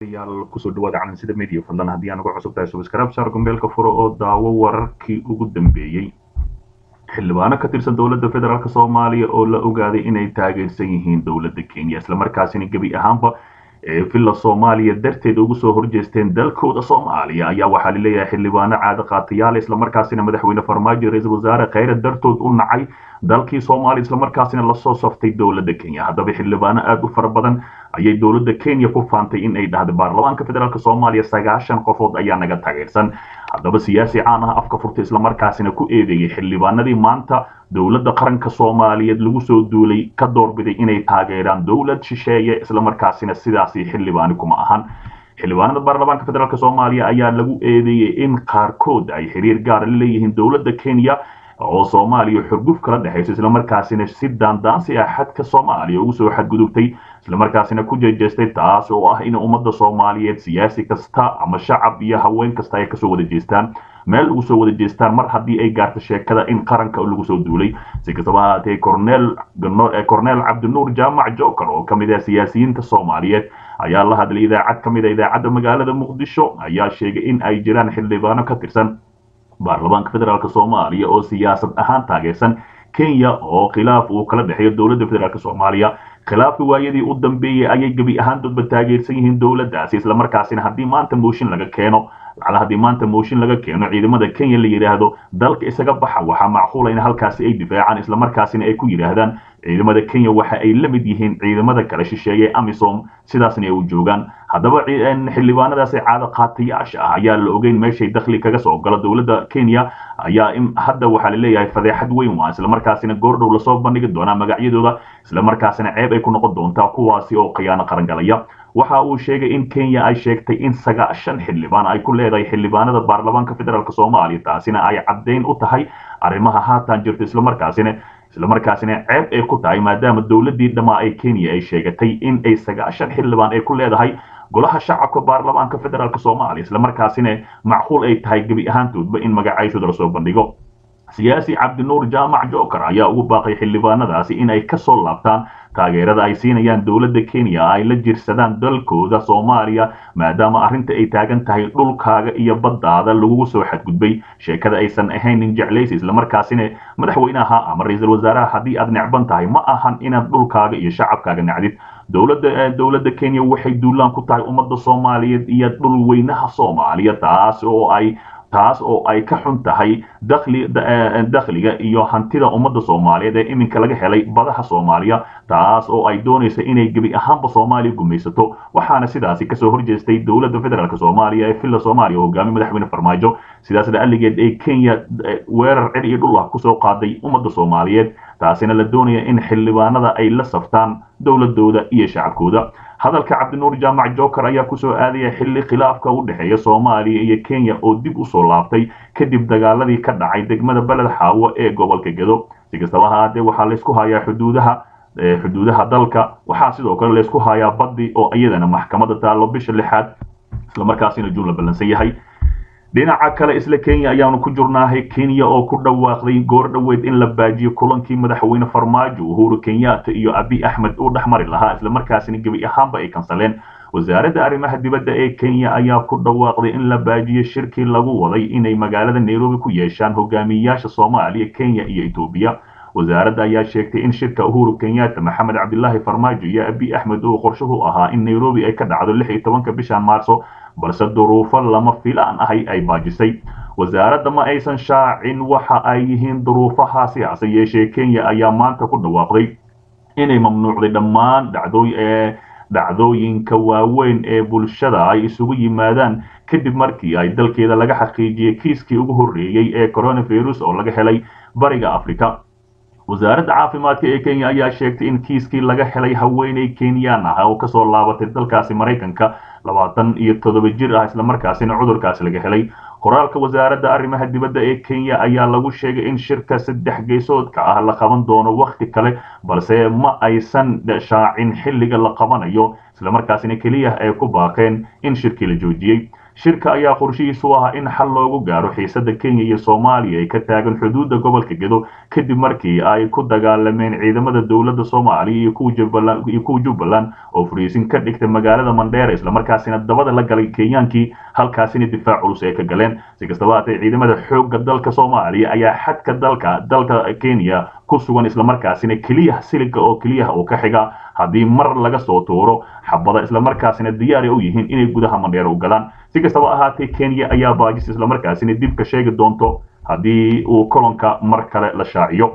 yaal kusoo dhawaada calansida media fadlan haddii aan uga cusub tahay subscribe saar gombeelka furo oo daawo wararkii ugu dambeeyey xildhibaano ka tirsan dowladda federaalk soomaaliya oo la ogaaday inay taageersan yihiin dowladda kenya islamarkaasina gebi ahaanba ee villa soomaaliya darteed ugu soo horjeesteen dalkooda soomaaliya ayaa waxaa laleeyahay xildhibaano caado qaatayaal islamarkaasina madaxweyne farmaajo ra-iisul wasaare kheyre dartood u nacay dalkii soomaaliya islamarkaasina lasoo saftay dowladda kenya haddaba xildhibaano aada u fara badan ayay dowladda kenya ku faantay in ay dhahday baarlamaanka federaalk soomaaliya sagaashan qofood ayaa naga taageersan haddaba siyaasi caan ah afka furta islamarkaasina ku eedeeyey xildhibaanadii maanta dowladda qaranka soomaaliyeed lagu soo duulay ka doorbiday inay taageeraan dowlad shisheeye islamarkaasina sidaasi xildhibaani kuma ahan xildhibaanada baarlamaanka federaalk soomaaliya ayaa lagu eedeeyey in qaarkood ay xiriir gaara la leeyihiin dowladda kenya oo soomaaliya xurguf kala dhexayso islamarkaasina si daandaansi ah xadka soomaaliya ugu soo xadgudubtay islamarkaasina ku jeejeestay taas oo ah in ummadda soomaaliyeed siyaasi kasta ama shacab iyo haween kasta ay kasoo wada jeestaan meel ugu soo wada jeestaan mar haddii ay gaarto sheekada in qaranka lagu soo duulay si kastaba ahaatee cornel cornel cabdinuur jaamac joker oo ka mid ah siyaasiyiinta soomaaliyeed ayaa la hadlay idaacad ka mid a idaacadda magaalada muqdisho ayaa sheegay in ay jiraan xildhibaano ka tirsan baarlamaanka federaalk soomaaliya oo siyaasad ahaan taageersan kenya oo khilaaf uu kala dhexeeyo dowladda federaalk soomaaliya khilaafka waayadii u dambeeyey ayay gebi ahaantoodba taageersan yihiin dowladdaasi islamarkaasina haddii maanta mooshin laga keeno lacala haddii maanta mooshin laga keeno ciidamada kenya la yidhaahdo dalka isaga baxa waxaa macquula in halkaasi ay difaacaan islamarkaasina ay ku yidhaahdaan ciidamada kenya waxa ay la mid yihiin ciidamada kala shisheeye amisom sidaasna ay u joogaan haddaba xildhibaanadaasi caado qaatayaasha ah ayaa la ogeyn meeshay dakhli kaga soo galo dowladda kenya ayaa hadda waxaa la leeyahay fadeexad weyn waa islamarkaasina goordhow lasoo bandhigi doonaa magacyadooda islamarkaasina ceeb ay ku noqon doontaa kuwaasi oo khiyaano qarangalaya waxa uu sheegay in kenya ay sheegtay in sagaashan xildhibaan ay ku leedahay xildhibaanada baarlamaanka federaalk soomaaliya taasina ay caddayn u tahay arrimaha haatan jirta islamarkaasina islamarkaasina ceeb ay ku tahay maadaama dowladdii dhammaa ee kenya ay sheegatay in ay sagaashan xildhibaan ay ku leedahay golaha shacabka baarlamaanka federaalk soomaaliya islamarkaasina macquul ay tahay gebi ahaantoodba in magacayshooda lasoo bandhigo siyaasi cabdinuur jaamac joker ayaa ugu baaqay xildhibaanadaasi in ay kasoo laabtaan taageerada ay siinayaan dowladda kenya ay la jirsadaan dalkooda soomaaliya maadaama arrinta ay taagan tahay dhulkaaga iyo baddaada lagugu soo xadgudbay sheekada aysan ahayn nin jeclaysi islamarkaasina madaxweynaha ama ra-iisul wasaaraha haddii aad necban tahay ma ahan inaad dhulkaaga iyo shacabkaaga nacdid dowladda dowladda kenya waxay duulaan ku tahay ummadda soomaaliyeed iyo dhul weynaha soomaaliya taas oo ay taas oo ay ka xun tahay dakhli dakhliga iyo hantida ummadda soomaaliyeed ee iminka laga helay badaha soomaaliya taas oo ay doonaysa inay gebi ahaanba soomaaliya gumaysato waxaana sidaasi kasoo horjeestay dowladda federaalk soomaaliya ee villa soomaaliya oo hogaamiye madaxweyne farmaajo sidaas la'alligeed ee kenya weerar cir iyo dhul ah kusoo qaaday ummadda soomaaliyeed taasina la doonaya in xildhibaanada ay la saftaan dowladooda iyo shacabkooda hadalka cabdinuur jaamac joker ayaa kusoo aadaya xilli khilaafka u dhexeeya soomaaliya iyo kenya oo dib usoo laabtay kadib dagaaladii ka dhacay degmada beled xaawo ee gobolka gedo si kastaba ahaatee waxaa laysku hayaa xuduudaha xuduudaha dalka waxaa sidoo kale laysku hayaa baddi oo iyadana maxkamadda taallo bisha lixaad islamarkaasina juun la ballansan yahay dhinaca kale isla kenya ayaanu ku jurnaahay kenya oo ku dhawaaqday goor dhoweed in la baajiyo kulankii madaxweyne farmaajo uhuru kenyatta iyo abi axmed uu dhex mari lahaa islamarkaasina gebi ahaanba ay kansaleen wasaaradda arrimaha dibadda ee kenya ayaa ku dhawaaqday in la baajiyo shirkii lagu waday inay magaalada nairobi ku yeeshaan hogaamiyayaasha soomaaliya kenya iyo etoobiya wasaaradda ayaa sheegtay in shirka uhuru kenyatta maxamed cabdilaahi farmaajo iyo abi axmed uu qorshuhu ahaa in nairobi ay ka dhacdo lix iyo tobanka bishan maarso balse duruufo lama filaan ahay ay baajisay wasaaradda ma aysan shaacin waxa ay yihiin duruufahaasi hase yeeshee kenya ayaa maanta ku dhawaaqday inay mamnuucday dhammaan dhacdooyinka waaweyn ee bulshada ay isugu yimaadaan kadib markii ay dalkeeda laga xaqiijiyey kiiskii ugu horreeyey ee coronavirus oo laga helay bariga africa wasaaradda caafimaadka ee kenya ayaa sheegtay in kiiskii laga helay haweeney kenyaan ah oo kasoo laabatay dalkaasi maraykanka labaatan iyo toddoba jir ah islamarkaasina cudurkaasi laga helay qoraalka wasaaradda arrimaha dibadda ee kenya ayaa lagu sheegay in shirka saddex geysoodka ah la qaban doono wakhti kale balse ma aysan shaacin xilliga la qabanayo islamarkaasina keliya ay ku baaqeen in shirkii la joojiyey shirka ayaa qorshihiisu ahaa in xal loogu gaaro xiisada kenya iyo soomaaliya ee ka taagan xuduudda gobolka gedo kadib markii ay ku dagaalameen ciidamada dowladda soomaaliya iyo kuwa jubbaland oo fariisin ka dhigtay magaalada mandheera islamarkaasina dabada la galay kenyaankii halkaasina difaac culus ay ka galeen si kastaba haatee ciidamada xoogga dalka soomaaliya ayaa xadka dalka dalka kenya ku sugan islamarkaasina keliya siliga oo keliyaha oo ka xiga haddii mar laga soo tuuro xabada islamarkaasina diyaari u yihiin inay gudaha mandheera u galaan si kastaba ahaatee kenya ayaa baajis islamarkaasina dib ka sheegi doonto haddii uu kolonka mar kale la shaaciyo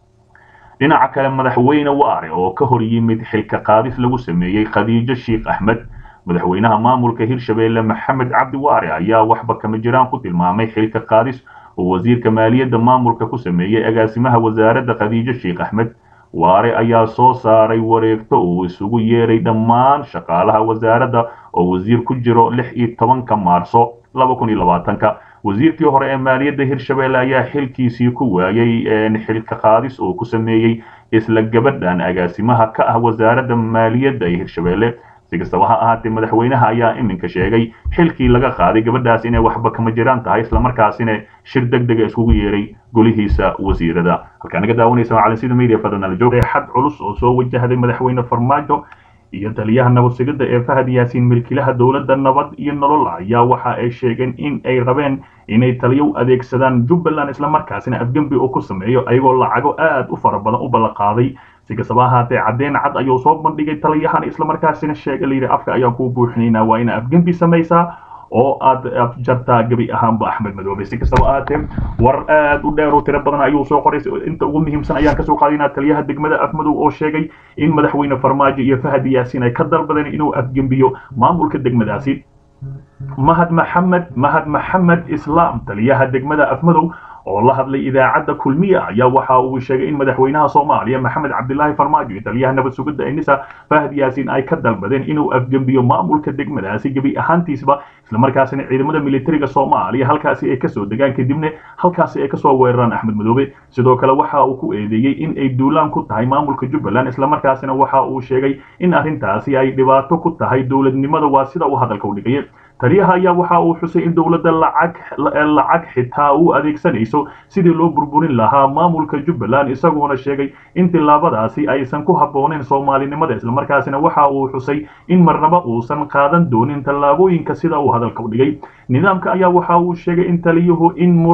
dhinaca kale madaxweyne waare oo ka hor yimid xilka qaadis lagu sameeyey khadiijo sheikh axmed madaxweynaha maamulka hirshabeelle maxamed cabdi waare ayaa waxba kama jiraan ku tilmaamay xilka qaadis oo wasiirka maaliyadda maamulka ku sameeyey agaasimaha wasaaradda khadiijo sheikh axmed waare ayaa soo saaray wareegto uu isugu yeeray dhammaan shaqaalaha wasaaradda oo wasiir ku jiro lix iyo tobanka maarso laba kun iyo labaatanka wasiirkii hore ee maaliyadda hirshabeelle ayaa xilkiisii ku waayey xilka qaadis oo ku sameeyey isla gabadhan agaasimaha ka ah wasaaradda maaliyadda ee hirshabeelle si kastaba ha ahaatee madaxweynaha ayaa iminka sheegay xilkii laga qaaday gabadhaas inay waxba kama jiraan tahay islamarkaasina shir deg dega iskugu yeeray golihiisa wasiirada halkaa naga daawanaysa waa calansida media fadlan joog xad culus oo soo wajahday madaxweyne farmaajo iyo taliyaha nabadsigidda ee fahad yaasiin milkilaha dowladda nabad iyo nolol ayaa waxa ay sheegeen in ay rabeen inay taliyo u adeegsadaan jubbaland islamarkaasina afgembi uu ku sameeyo ayagoo lacago aad u fara badan u ballanqaaday si kastaba ahaatee caddeyn cad ayuu soo bandhigay taliyahan islamarkaasina sheegay layidhi afka ayaan kuu buuxinaynaa waa ina afgembi samaysaa oo aad jartaa gebi ahaanba axmed madoobe si kastaba ahaatee war aad u dheer oo tiro badan ayuu soo qoray inta ugu muhiimsan ayaan kasoo qaadinaa taliyaha degmada afmadow oo sheegay in madaxweyne farmaajo iyo fahad yaasiin ay ka dalbadeen inuu afgembiyo maamulka degmadaasi mahad maxamed mahad maxamed islaam taliyaha degmada afmadow oo la hadlay idaacadda kulmiya ayaa waxa uu sheegay in madaxweynaha soomaaliya maxamed cabdilaahi farmaajo iyo taliyaha nabad sugidda enisa fahad yaasiin ay ka dalbadeen inuu afgembiyo maamulka degmadaasi gebi ahaantiisba islamarkaasina ciidamada militariga soomaaliya halkaasi ay kasoo degaan kadibna halkaasi ay kasoo weeraraan axmed madoobe sidoo kale waxa uu ku eedeeyey in ay duulaan ku tahay maamulka jubbaland islamarkaasina waxa uu sheegay in arrintaasi ay dhibaato ku tahay dowladnimada waa sida uu hadalka u dhigaya taliyaha ayaa waxa uu xusay in dowladda lacag lacag xitaa u adeegsanayso sidii loo burburin lahaa maamulka jubbaland isagoona sheegay in tillaabadaasi aysan ku habbooneyn soomaalinimada islamarkaasina waxa uu xusay in marnaba uusan qaadan doonin tallaabooyinka sida uu hadalka u dhigay nidaamka ayaa waxa uu sheegay in taliyuhu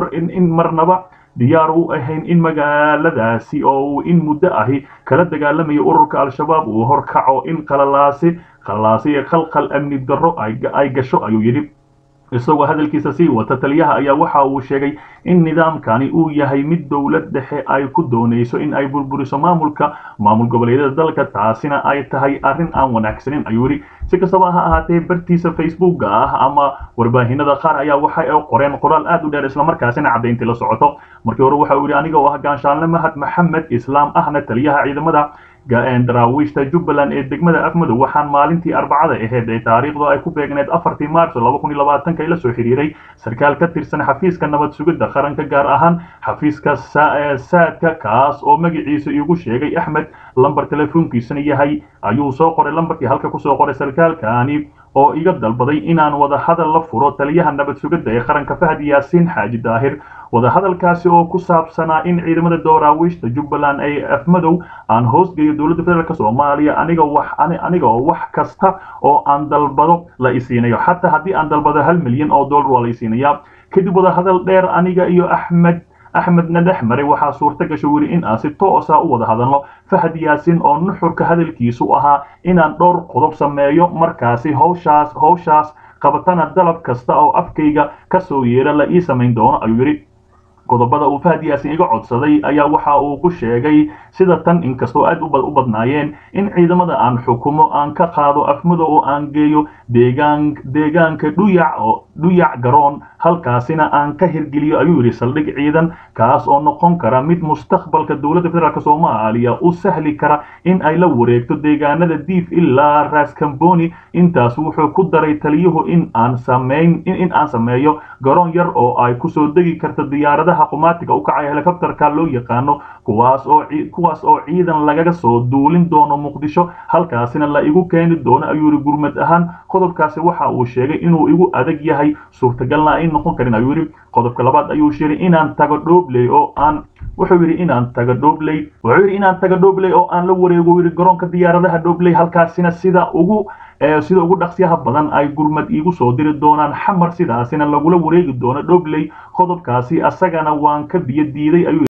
in marnaba diyaar u ahayn in magaaladaasi oo uu in muddo ahi kala dagaalamayo ururka al-shabaab uu horkaco in qalalaasi qalalaasi ee khalkhal amni darro ay gasho ayuu yidhi isagoo hadalkiisa sii wata taliyaha ayaa waxa uu sheegay in nidaamkani uu yahay mid dowlad dhexe ay ku doonayso in ay burburiso maamulka maamul goboleedyada dalka taasina ay tahay arrin aan wanaagsanin ayuu yidhi si kastaba ha ahaatee bartiisa facebooka ah ama warbaahinada qaar ayaa waxay qoreen qoraal aad u dheer islamarkaasina caddayntii la socoto markii hore waxa uu yidhi aniga oo ah gaanshaanle mahad maxamed islaam ahna taliyaha ciidamada daraawiishta jubbaland ee degmada afmadow waxaan maalintii arbacada ahayd ee taariikhdu ay ku beegneed afartii maarso laba kun iyo labaatanka ila soo xiriiray sarkaal ka tirsan xafiiska nabad sugidda qaranka gaar ahaan xafiiska saadka kaas oo magaciisa igu sheegay axmed lambar telefoonkiisana yahay ayuu soo qoray lambarkii halka kusoo qoray sarkaalkani oo iga dalbaday inaan wadahadal la furo taliyaha nabad sugidda ee qaranka fahad yaasiin xaaji daahir wadahadalkaasi oo ku saabsanaa in ciidamada dooraawiishta jubbaland ay afmadow aan hoosgeeyo dowladda federaalk soomaaliya aniga wax aniga oo wax kasta oo aan dalbado la isiinayo xataa haddii aan dalbado hal milyan oo dollar waa la isiinayaa kadib wadahadal dheer aniga iyo axmed axmedna dhex maray waxaa suurta gasha weli in aan si toosa u wada hadalno fahad yaasiin oo nuxurka hadalkiisu ahaa inaan dhowr qodob sameeyo markaasi hawshaas hawshaas qabatana dalab kasta oo afkayga ka soo yeera la ii samayn doono ayuu yidhi qodobada uu fahad yaasin iga codsaday ayaa waxa uu ku sheegay sida tan inkastoo aad u badnaayeen in ciidamada aan xukumo aan ka qaado afmado oo aan geeyo deegaan deegaanka dhuyac oo dhuyac garoon halkaasina aan ka hirgeliyo ayuu yidhi saldhig ciidan kaas oo noqon kara mid mustaqbalka dowladda federaalk soomaaliya u sahli kara in ay la wareegto deegaanada diif ilaa raskamboni intaas wuxuu ku daray taliyuhu in aan sameyn in aan sameeyo garoon yar oo ay kusoo degi karta diyaaradaha qumaatiga u kacaya helikobterka loo yaqaano kuwaas oo kuwaas oo ciidan lagaga soo duulin doono muqdisho halkaasina la igu keeni doono ayuu yidhi gurmad ahaan qodobkaasi waxa uu sheegay inuu igu adag yahay suurtagalna ay noqon karin ayuu yidhi qodobka labaad ayuu sheegay inaan tago dhoobley oo aan wuxuu yidhi inaan tago dhoobley wuxuu yidhi inaan tago dhoobley oo aan la wareego yidhi garoonka diyaaradaha dhoobley halkaasina sida ugu sida ugu dhaqsiyaha badan ay gurmad iigu soo diri doonaan xamar sidaasina lagula wareegi doono dhoobley qodobkaasi asagana waan ka biyo diiday ayuu